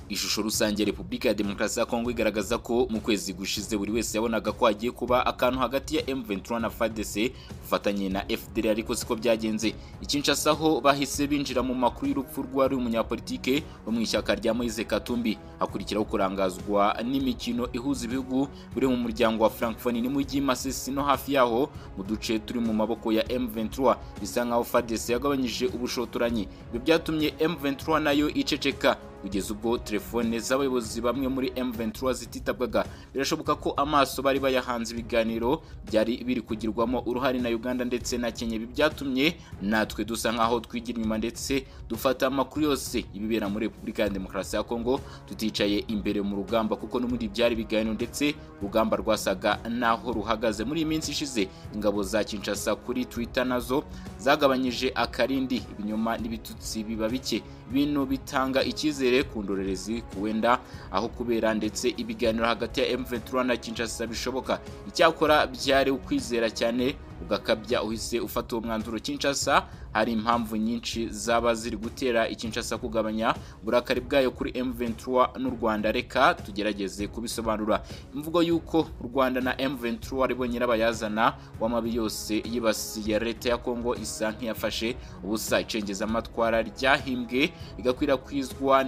Ishusho rusange ya Repubulika ya Demokarasi ya Kongo igaragaza ko mu kwezi gushize buri wese yabonaga ko hagiye kuba akantu hagati ya M23 na FARDC bufatanye na FDL ariko siko byagenze. Ikinshasa ho bahise binjira mu makuru y'urupfu rwari umunyapolitike wo mu ishyaka rya Moise Katumbi. Hakurikiraho kurangazwa n'imikino ihuza ibihugu biri mu muryango wa Francophonie n'umujyi Masisi no hafi yaho mu duce turi mu maboko ya M23 bisa nkaho FARDC yagabanyije ubushotoranyi. Ibyo byatumye M23 nayo iceceka kugeza ubwo telefone z'abayobozi bamwe muri M23 zititabwaga birashoboka ko amaso bari bayahanze ibiganiro byari biri kugirwamo uruhare na Uganda ndetse na Kenya ibi byatumye natwe dusa nkaho twigira inyuma ndetse dufata amakuru yose ibibera muri Repubulika ya Demokarasi ya Kongo tuticaye imbere mu rugamba kuko n'ubundi byari ibiganiro ndetse urugamba rwasaga naho ruhagaze muri iyi minsi ishize ingabo za Kinshasa kuri Twitter nazo zagabanyije akarindi ibinyoma n'ibitutsi biba bike bintu bitanga icyizere ku ndorerezi ku wenda aho kubera ndetse ibiganiro hagati ya M23 na Kinshasa bishoboka icyakora byari ukwizera cyane ugakabya uhise ufata uwo mwanzuro Kinshasa hari impamvu nyinshi zaba ziri gutera ikinshasa kugabanya uburakari bwayo kuri M23 n'u Rwanda reka tugerageze kubisobanura imvugo y'uko u Rwanda na M23 aribo nyirabayazana w'amabi yose yibasiye leta ya Kongo isa nk'iyafashe ubusa icengeza amatwara ryahimbwe rigakwirakwizwa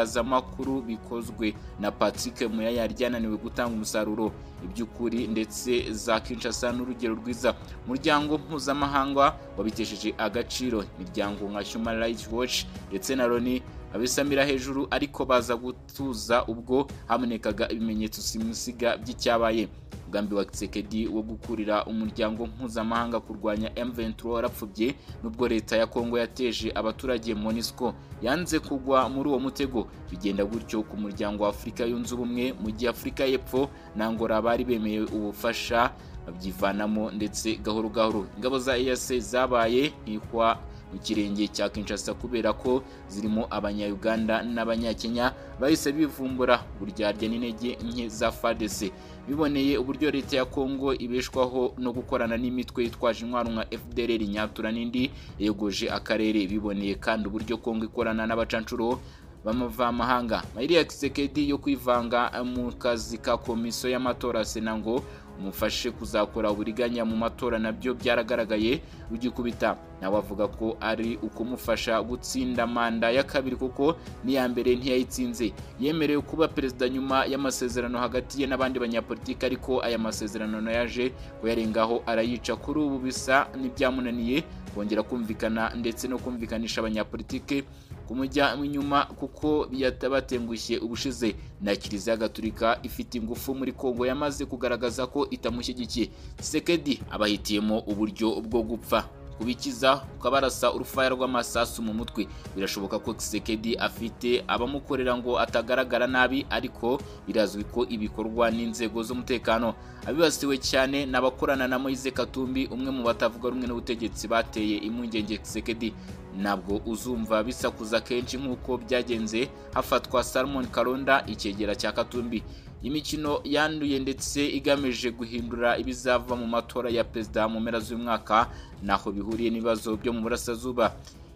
n'ibitangazamakuru bikozwe na Patrick Muyaya ryananiwe gutanga umusaruro iby'ukuri ndetse za Kinshasa n'urugero rwiza umuryango mpuzamahanga wabitesheje agaciro imiryango nka Human Rights Watch ndetse na Loni abisamira hejuru ariko baza gutuza ubwo habonekaga ibimenyetso simusiga by'icyabaye umugambi wa Tshisekedi wo gukurira umuryango mpuzamahanga kurwanya M23 warapfubye nubwo leta ya Kongo yateje abaturage MONUSCO yanze kugwa muri uwo mutego bigenda gutyo ku muryango wa Afurika yunze ubumwe mu gihe Afurika y'Epfo na Angola bari bemeye ubufasha babyivanamo ndetse gahoro gahoro ingabo za EAC zabaye ihwa mu kirenge cya Kinshasa kubera ko zirimo abanya-Uganda n'abanyakenya bahise bivumbura uburyarya n'intege nke za FARDC biboneye uburyo leta ya Kongo ibeshwaho no gukorana n'imitwe yitwaje intwaro nka FDLR Nyatura n'indi yegoje akarere biboneye kandi uburyo Kongo ikorana n'abacancuro b'amavamahanga Mayiria Kisekedi yo kwivanga mu kazi ka komisiyo y'amatora sena ngo umufashe kuzakora uburiganya mu matora nabyo byaragaragaye rugikubita nawe avuga ko ari ukumufasha gutsinda manda ya kabiri kuko n'iya mbere ntiyayitsinze yemerewe kuba perezida nyuma y'amasezerano hagati ye n'abandi banyapolitiki ariko aya masezerano nayaje kuyarengaho arayica kuri ubu bisa n'ibyamunaniye kongera kumvikana ndetse no kumvikanisha abanyapolitike kumujya inyuma kuko yatabatengushye ubushize na kiliziya gaturika ifite ingufu muri Kongo yamaze kugaragaza ko itamushyigikiye Sekedi abahitiyemo uburyo bwo gupfa kubikiza ukabarasa urufaya rw'amasasu mu mutwe birashoboka ko Kisekedi afite abamukorera ngo atagaragara nabi ariko birazwi ko ibikorwa n'inzego z'umutekano abibasiwe cyane n'abakorana na Moise Katumbi umwe mu batavuga rumwe n'ubutegetsi bateye impungenge Kisekedi ntabwo uzumva bisakuza kenshi nk'uko byagenze hafatwa Salmon Kalonda icyegera cya Katumbi imikino yanduye ndetse igamije guhindura ibizava mu matora ya perezida mu mpera z'umwaka naho bihuriye n'ibibazo byo mu burasirazuba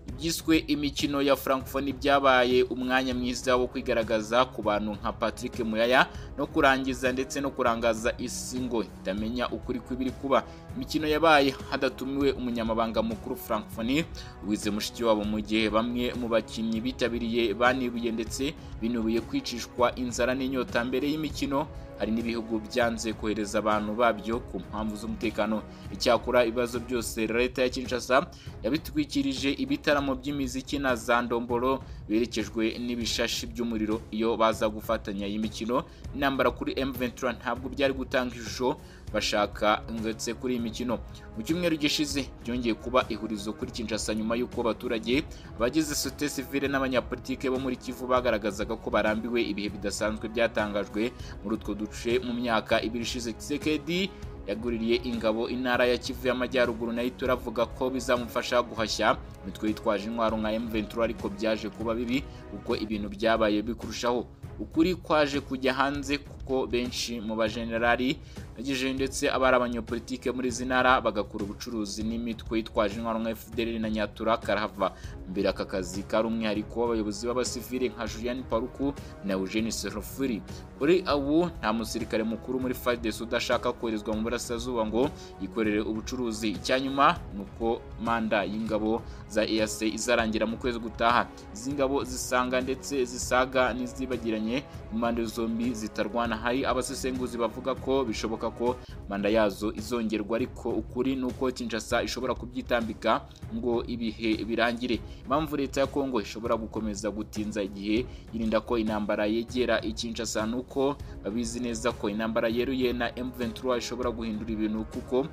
ibyiswe imikino ya Francophonie byabaye umwanya mwiza wo kwigaragaza ku bantu nka Patrick Muyaya no kurangiza ndetse no kurangaza isi ngo itamenya ukuri kw'ibiri kuba imikino yabaye hadatumiwe umunyamabanga mukuru Francophonie wize mushiki wabo mu gihe bamwe mu bakinnyi bitabiriye banibuye ndetse binubiye kwicishwa inzara n'inyota mbere y'imikino hari n'ibihugu byanze kohereza abantu babyo ku mpamvu z'umutekano icyakora ibibazo byose leta ya Kinshasa yabitwikirije ibitaramo by'imiziki na za ndomboro berekejwe n'ibishashi by'umuriro iyo baza gufatanya iyi mikino intambara kuri M23 ntabwo byari gutanga ishusho bashaka ndetse kuri iyi mikino mu cyumweru gishize byongeye kuba ihurizo kuri Kinshasa nyuma y'uko abaturage abagize sote sivile n'abanyapolitike bo muri Kivu bagaragazaga ko barambiwe ibihe bidasanzwe byatangajwe muri utwo duce mu myaka ibiri ishize Tshisekedi yaguririye ingabo intara ya Kivu y'Amajyaruguru nayo turavuga ko bizamufasha guhashya imitwe yitwaje intwaro nka M23 ariko byaje kuba bibi kuko ibintu byabaye bikurushaho ukuri kwaje kujya hanze kuko benshi mu bajenerali yagejeje ndetse abari abanyepolitike muri izi ntara bagakora ubucuruzi n'imitwe yitwaje intwaro nka FDL na Nyatura karahava mbere aka kazi kari umwihariko w'abayobozi b'abasivile nka Julian Paruku na Eugene Serofuri kuri ubu nta musirikare mukuru muri FARDC udashaka koherezwa mu burasirazuba ngo yikorere ubucuruzi icyanyuma ni uko manda y'ingabo za EAC izarangira mu kwezi gutaha izi ngabo zisanga ndetse zisaga n'izibagiranye mu mpande zombi zitarwana hari abasesenguzi bavuga ko bishoboka ko manda yazo izongerwa ariko ukuri ni uko Kinshasa ishobora kubyitambika ngo ibihe birangire impamvu leta ya Kongo ishobora gukomeza gutinza igihe yirinda ko intambara yegera ikinshasa ni uko babizi neza ko intambara yeruye na M23 ishobora guhindura ibintu kuko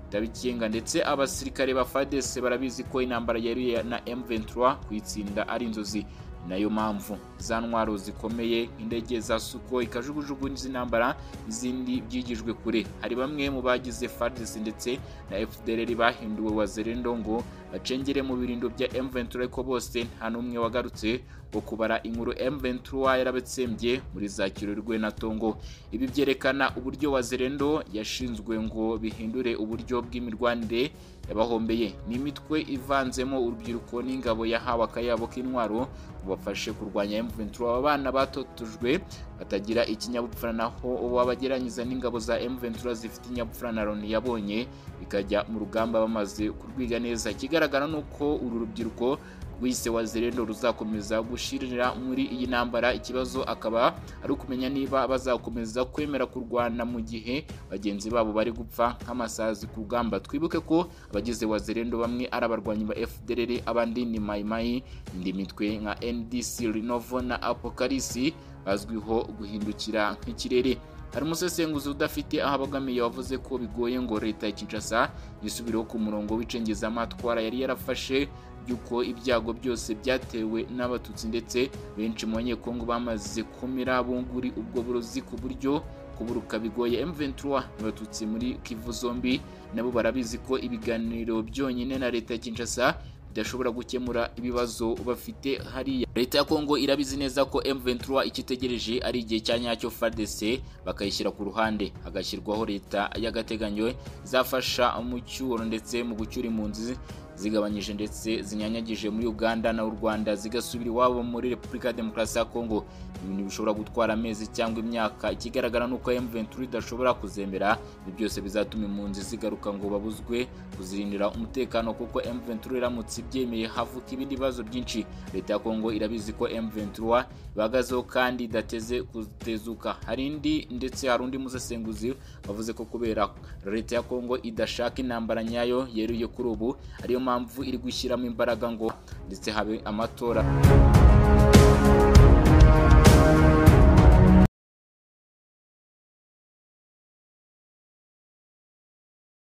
itabikinga ndetse abasirikare ba FARDC barabizi ko intambara yeruye na M23 kuyitsinda ari inzozi Ni nayo mpamvu za ntwaro zikomeye indege za suko ikajugujugu n'iz'intambara izindi byigijwe kure hari bamwe mu bagize FARDC ndetse na FDLR bahinduwe wazerendo ngo bacengere mu birindo bya M23 ariko bose nta n'umwe wagarutse wo kubara inkuru M23 yarabetsembye muri za Kirorwe na Tongo ibi byerekana uburyo wazerendo yashinzwe ngo bihindure uburyo bw'imirwanire yabahombeye ni imitwe ivanzemo urubyiruko n'ingabo yahawe akayabo k'intwaro ngo bafashe kurwanya M23 aba bana batotujwe batagira ikinyabupfura naho ubu abageranyiza n'ingabo za M23 zifite inyabupfura na Loni yabonye ikajya mu rugamba bamaze kurwiga neza ikigaragara ni uko uru rubyiruko rwise wazerendo ruzakomeza gushirira muri iyi ntambara ikibazo akaba ari ukumenya niba bazakomeza kwemera kurwana mu gihe bagenzi babo bari gupfa nk'amasazi ku rugamba twibuke ko abagize wazerendo bamwe ari abarwanyi ba FDLR abandi ni mayimayi indi mitwe nka NDC Renovo na Apokalisi bazwiho guhindukira nk'ikirere hari umusesenguzi udafite aho abogamiye wavuze ko bigoye ngo leta ya Kinshasa yisubireho ku murongo w'icengezamatwara yari yarafashe yuko ibyago byose byatewe n'abatutsi ndetse benshi mu banyekongo bamaze kumira bunguri ubwo burozi ku buryo kuburuka bigoye M23 n'abatutsi muri Kivu zombi nabo barabizi ko ibiganiro byonyine na leta ya Kinshasa bidashobora gukemura ibibazo bafite hariya leta ya Kongo irabizi neza ko M23 ikitegereje ari igihe cya nyacyo FARDC bakayishyira ku ruhande hagashyirwaho leta y'agateganyo izafasha mu cyuro ndetse mu gucyura impunzi zigabanyije ndetse zinyanyagije muri Uganda na u Rwanda zigasubira iwabo muri Repubulika ya Demokarasi ya Kongo ibintu bishobora gutwara amezi cyangwa imyaka ikigaragara nuko M23 idashobora kuzemera ibi byose bizatuma impunzi zigaruka ngo babuzwe kuzirindira umutekano kuko M23 iramutse ibyemeye havuka ibindi bibazo byinshi leta ya Kongo irabizi ko M23 bahagazeho kandi idateze kutezuka hari indi ndetse hari undi musesenguzi wavuze ko kubera leta ya Kongo idashaka intambara nyayo yeruye kuri ubu ariyo mpamvu iri gushyiramo imbaraga ngo ndetse habe amatora